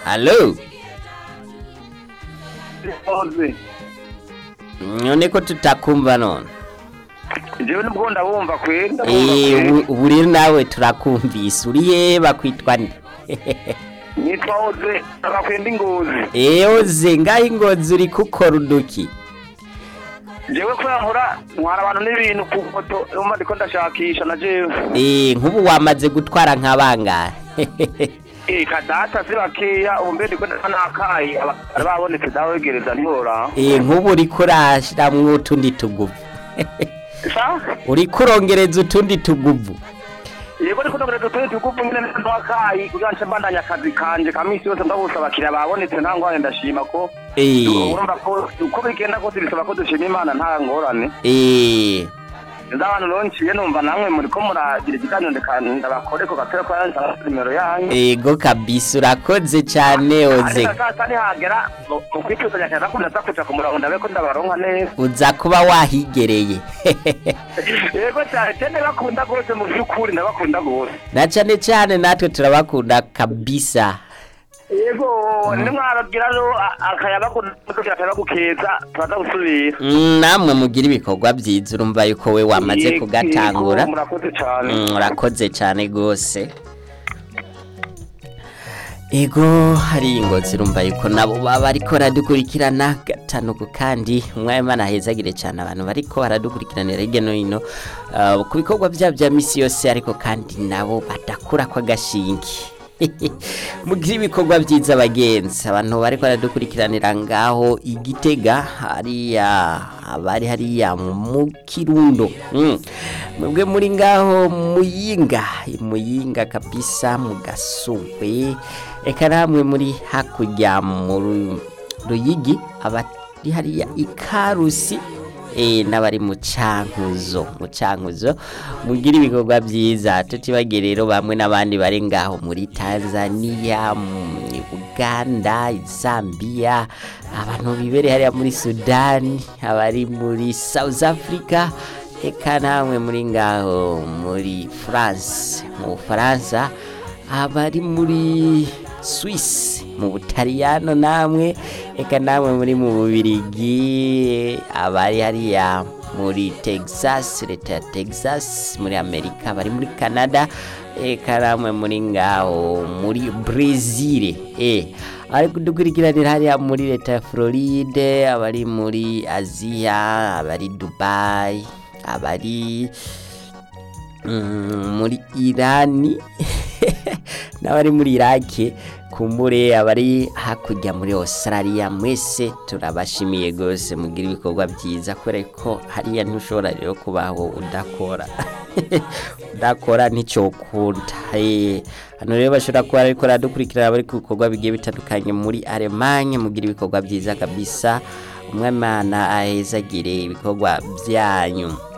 Halo, Oze. none ko tutakumva none? Jewe nubwo ndabumva kweri ndabumva Eh, kweri. ubu- ubu rero nawe turakumvise. Uri he bakwitwa nde? Nitwa Oze abakwenda ingozi. Eh, oze ngaho ingozi uri gukora uduki. Jewe kubera nkora ntwara abantu n'ibintu ku moto umva ndiko ndashakisha na jewe. Eh, nk'ubu wamaze gutwara nka bangahe? Eh kadata si bakeya ubu mbe ndiko nakayi abari babonetse dawegereza ntibora. Eh, nk'ubu uri kurashiramwo utundi tuguvu. Sa? Uri kurongereza utundi tuguvu. Yego ndiko ndagenda tuye tukupu nyine ntwakayi kugira nce mbandanya akazi kanje kamisi yose ndabusa abakiriya babonetse nta ngorane ndashima ko Eh, urumva ko uko bigenda kose bisaba ko dushima imana nta ngorane eh. nzi abantu ronciye numva namwe muriko muragira ikiganiro ndeka ndabakore ko gatera ko yanza nimero yanyu Ego kabisa urakoze cyane oze. ariko sasa nihagera mu kwituzanya cyane ko ndaza kuja ku murongo ndabe ko ndabaronka neza Uza kuba wahigereye. yego cyane cyane bakunda rwose mu by'ukuri ndabakunda rwose na cyane cyane natwe turabakunda kabisa. yego nimwaragira rero akayabakunda kugira akayabagukeza turaza gusubira Mm, namwe mugira ibikorwa byiza urumva yuko we wamaze Yego, kugatangura. murakoze cyane Mm, urakoze cyane rwose ego hari ingozi urumva yuko nabo baba bariko baradukurikirana gatanu ku kandi umwanya ahezagire cyane abantu bariko baradukurikiranira hirya no hino uh, ku bikorwa byabo bya misi yose ariko kandi nabo badakura ko agashingi mugira ibikorwa byiza bagenzi abantu bariko baradukurikiranira ngaho igitega hariya abari hariya mu kirundo mm. mwebwe muri ngaho muyinga muyinga kabisa mu gasumbe eka namwe muri hakurya mu Ru- ruyigi abari hariya ikarusi eh n'abari mu cankuzo mu cankuzo mugira ibikorwa byiza tutibagire rero bamwe n'abandi bari ngaho muri Tanzania mu Uganda Zambia abantu bibere hariya muri Sudan abari muri South Africa eka namwe muri ngaho muri France mu Faransa abari muri Swiss mu Butaliyano namwe eka namwe muri mu Bubirigi abari hariya muri Texas leta ya Texas muri Amerika bari muri Canada eka namwe muri ngaho muri Brazil eh ari kudukurikiranira hariya muri leta ya Floride abari muri Aziya abari Dubai abari mm, muri Irani n'abari muri Iraki kumbure abari hakurya muri Australia mwese turabashimiye gose mugira ibikorwa byiza kubera ko hariya ntushobora rero kubaho udakora udakora nticyokunda Eh, hano rero bashobora kuba ariko radukurikirana bari ku bikorwa bigiye bitandukanye muri Allemagne mugira ibikorwa byiza kabisa umwamana ahezagire ibikorwa byanyu